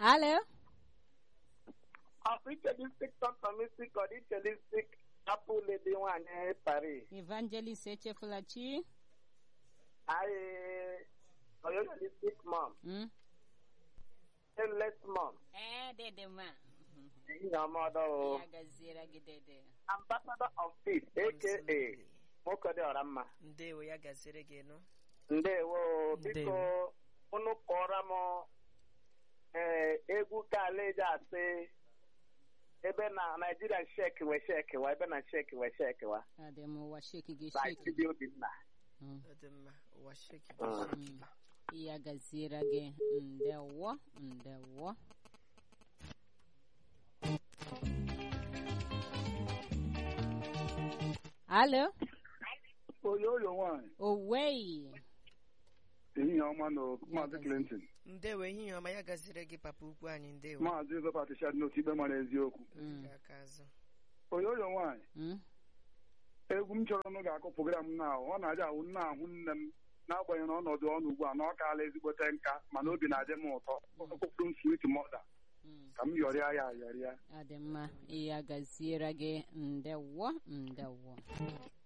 Alo? Afichelistic Totomistic Odichelistic Apple Lady nwanyị Paris. Evangelist echefula chi? Anyị Oyoyolistic Mom. Mm? Endless Mom. Eh, dede ma. Ihe ọmọdụ o. Ya gaziere gị dede. Ambassador of Peace aka nwoke dị ọra mma. ndewo ya gaziri gị nụ Ndewo biko Ndewo. unu kọrọ m ee egwu kala eji asị ebe na Naijiria sheki we sheki wa ebe na sheki we sheki wa Adị m ụwa sheki gị na sheki. Chidi Obinna. Mm. ọ dị mma ụwa sheki Mm. bụ sheki Mm. Ya gaziere gị ndewo ndewo. Alo? oyoyo nwanyị Owei. ehihie ọma na maazị clinton ndewo ehihie ọma ya gaziri gị papa ukwu anyị ndewo maazị zọpat shad n'otu ikpe mara eziokwu Mm. Gị aka azụ oyoyo nwanyị Mm. egwu m chọrọ nụ ga-akụ program na ọ na-adị awụ nna ahụ nne m n'agbanyeghị na ọnọdụ ọnụ ugbu a na ọ kaala ezigbote nka mana obi na-adị m ụtọ okpụkpụrụ m swit mọda Mm. ka m yọrịa ya ayọrịa Adị mma ya gaziere gị ndewo ndewo